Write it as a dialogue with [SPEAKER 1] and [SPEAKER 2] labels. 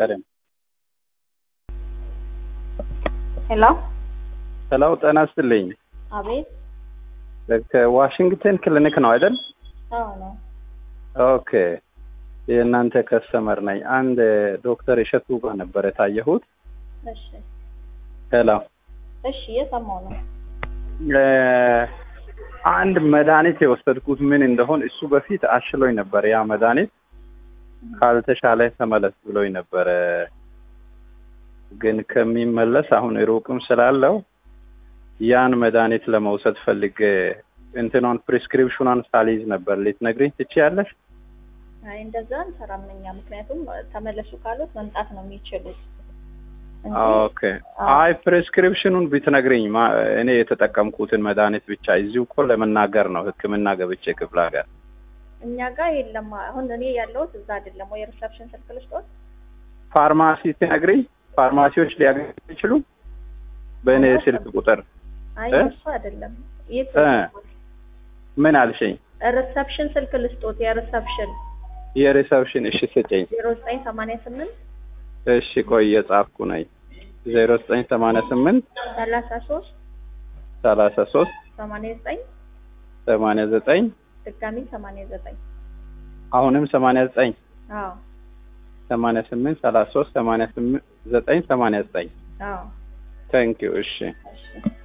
[SPEAKER 1] ቀደም
[SPEAKER 2] ሄሎ
[SPEAKER 1] ሰላው ጤና ይስጥልኝ።
[SPEAKER 2] አቤት።
[SPEAKER 1] ከዋሽንግተን ክሊኒክ ነው አይደል?
[SPEAKER 2] አዎ ነው።
[SPEAKER 1] ኦኬ የእናንተ ከስተመር ነኝ። አንድ ዶክተር እሸቱ ጋር ነበር የታየሁት።
[SPEAKER 2] እሺ
[SPEAKER 1] ሄሎ
[SPEAKER 2] እሺ፣ እየሰማሁ ነው።
[SPEAKER 1] እ አንድ መድኃኒት የወሰድኩት ምን እንደሆን እሱ በፊት አሽሎኝ ነበር። ያ መድኃኒት ካልተሻለ ተመለስ ብሎኝ ነበረ። ግን ከሚመለስ አሁን ሩቅም ስላለው ያን መድኃኒት ለመውሰድ ፈልጌ እንትኗን ፕሪስክሪፕሽኗን ሳልይዝ ነበር። ልትነግሪኝ ትችያለሽ?
[SPEAKER 2] አይ እንደዛ እንሰራም እኛ። ምክንያቱም ተመለሱ ካሉት መምጣት ነው የሚችሉት እንጂ
[SPEAKER 1] ኦኬ አይ ፕሪስክሪፕሽኑን ብትነግሪኝ ማ- እኔ የተጠቀምኩትን መድኃኒት ብቻ እዚሁ እኮ ለመናገር ነው ሕክምና ገብቼ ክፍለ ሀገር
[SPEAKER 2] እኛ ጋር የለም። አሁን እኔ ያለሁት እዛ አይደለም ወይ ሪሰፕሽን ስልክ ልስጦት?
[SPEAKER 1] ፋርማሲ ትነግሪኝ ፋርማሲዎች ሊያገኙ ይችሉ በእኔ ስልክ ቁጥር
[SPEAKER 2] አይ
[SPEAKER 1] እ?
[SPEAKER 2] እሱ አይደለም። የት
[SPEAKER 1] እ። ምን አልሽኝ?
[SPEAKER 2] ሪሰፕሽን ስልክ ልስጦት? የሪሰፕሽን
[SPEAKER 1] የሪሰፕሽን እሺ ስጭኝ።
[SPEAKER 2] ዜሮ ዘጠኝ ሰማንያ ስምንት
[SPEAKER 1] እሺ ቆይ የጻፍኩ ነኝ። ዜሮ ዘጠኝ ሰማንያ ስምንት
[SPEAKER 2] ሰላሳ ሶስት
[SPEAKER 1] ሰላሳ ሶስት
[SPEAKER 2] ሰማንያ ዘጠኝ
[SPEAKER 1] ሰማንያ ዘጠኝ
[SPEAKER 2] ድጋሚ ሰማንያ ዘጠኝ
[SPEAKER 1] አሁንም ሰማንያ ዘጠኝ
[SPEAKER 2] አዎ
[SPEAKER 1] ሰማንያ ስምንት ሰላሳ ሶስት ሰማንያ ስምንት ዘጠኝ ሰማንያ ዘጠኝ
[SPEAKER 2] አዎ
[SPEAKER 1] ታንኪዩ እሺ
[SPEAKER 2] እሺ